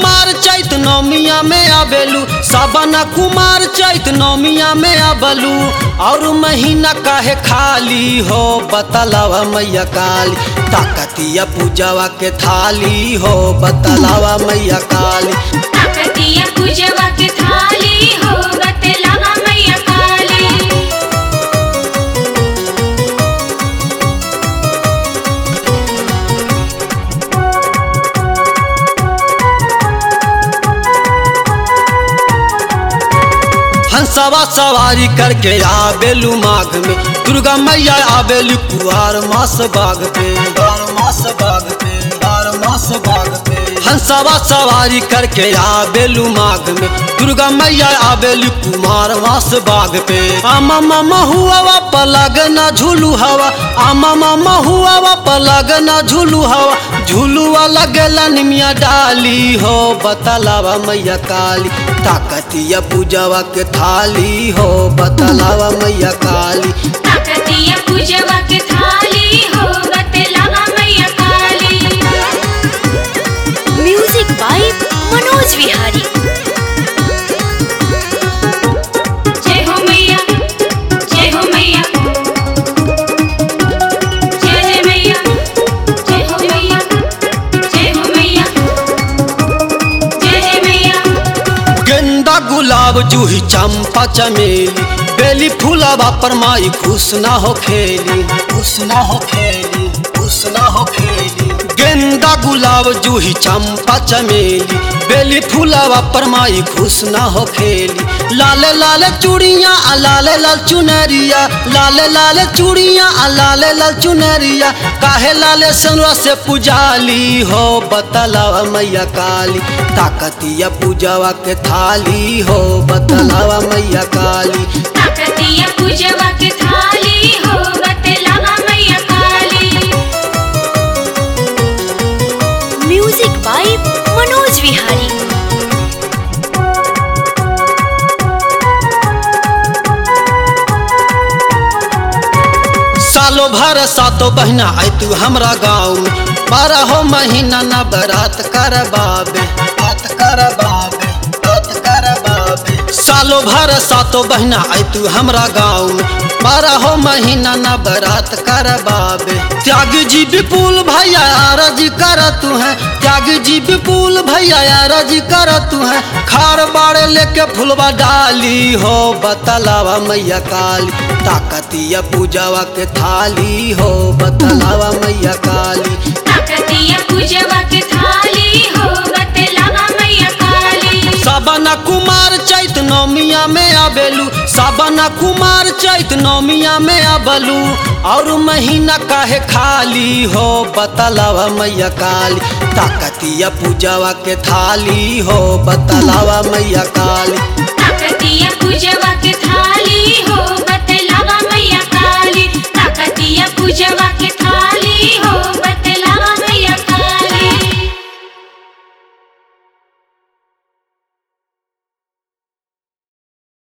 कुमार चैत नौमिया में आबेलू सावन कुमार चैत नौमिया में आबलू और महीना काहे खाली हो बतलावा मैया काली ताकतिया पूजावा के थाली हो बतलावा मैया काली ताकतिया पूजवा के थाली हो बतलावा मैया काली हंसवा सवारी करके आबेलू माघ में दुर्गा मैया आबेलू कुआर मास बाग पे बार मास बाग पे बार मास बाग पे हंसवा सवारी करके आबेलू माघ में दुर्गा मैया आबेलू कुमार मास बाग पे आमा मामा हुआ पलग ना झूलू हवा आमा मामा हुआ पलग ना झूलू हवा झूलुआ लगेला निमिया डाली हो बतलावा मैया काली ताकतिया पूजावा के थाली हो बतलावा मैया काली ताकतिया पूजवा के थाली हो बतलावा मैया काली म्यूजिक बाय मनोज विहारी जय हो मैया जय हो मैया जय जय मैया जय हो मैया जय हो मैया जय जय मैया गेंदा गुलाब जूही चंपा चमेली बेली फूलावा पर माई खुश ना हो खेली खुश ना हो खेली खुश ना हो खेली गेंदा गुलाब जूही चंपा चमेली बेली फूलावा पर माई खुश ना हो खेली लाल लाल चूड़िया आ लाल लाल चुनरिया लाल लाल चूड़िया आ लाल लाल चुनरिया काहे लाल सनवा से पुजाली हो बतलावा मैया काली ताकतिया पूजावा के थाली हो बतलावा मैया काली ताकतिया पूजवा के थाली हो बतलावा मैया काली म्यूजिक बाय मनोज विहारी सालो भर सातो बहना आई तू हमरा गाँव में बारह महीना न बरात कर बाबे बात कर बाबे बात कर बाबे सालो भर सातो बहना आई तू हमरा गाँव में बारह महीना न बरात कर बाबे त्याग जी विपुल भैया आरज कर तू है त्याग जी विपुल भैया आरज कर तू है खार बाड़े लेके फुलवा डाली हो बतलावा मैया काली ताकतिया पूजावा के थाली हो बतलावा मैया काली ताकतिया पूजवा के थाली हो बतलावा मैया काली साबना कुमार चैत नौमिया में आबेलू साबना कुमार चैत नौमिया में आबलू और महीना काहे खाली हो बतलावा मैया काली ताकतिया पूजावा के थाली हो बतलावा मैया काली ताकतिया पूजवा के थाली हो